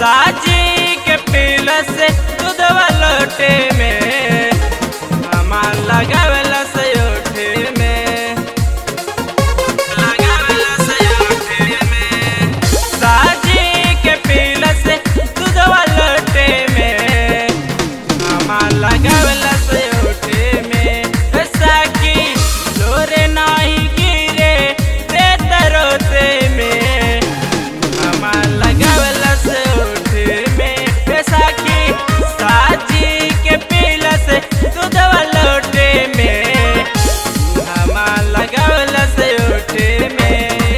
साजी के पीला से दूधवा लोटे में हमार लगावेला से ओठे में लगावेला से ओठे में साजी के पीला से दूधवा लोटे में हमार लगावेला से ओठे में साकी लोरे नाही गिरे रे तरोते में हमार लगावेला से ओठे में साकी साजी के पीला से दूधवा लोटे में हमार लगावेला से ओठे में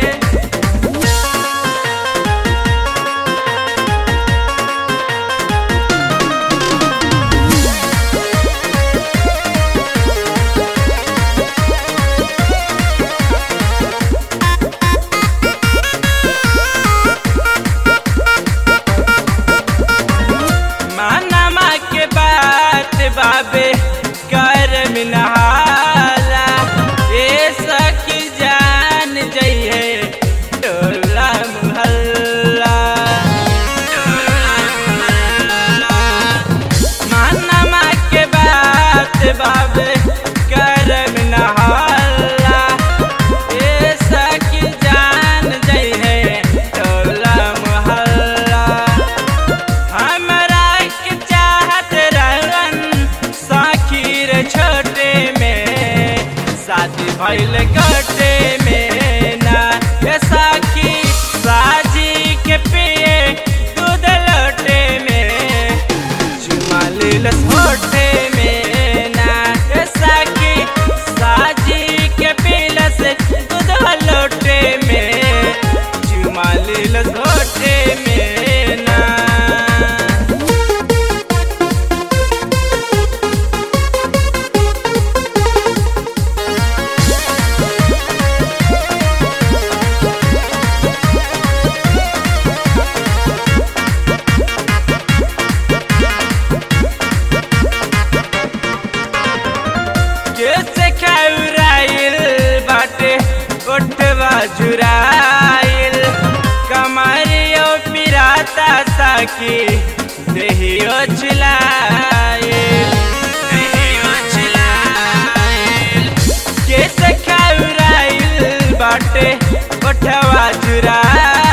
मानमा के बात बाबे कर मिनहाला ये सखी जान जइहे टोला मुहल्ला मानमा के बात बाबे कर मिनहाला ये सखी जान जइहे टोला मुहल्ला हमरा के चाहत रहन साखीर छोटे में शादी भइल गटे में ना ये साखी साजी के पिए दूध लोटे में चुमा लेलस होठे में ना ये साखी साजी के पीलस दूध लोटे में चुमा लेलस होठे में ना कैसे खौराइल बाटे ओठवा जुराइल कमरियो पिराता साकी देहियो चिलाइल देहियो चिलाइल कैसे खौराइल बाटे ओठवा जुराइल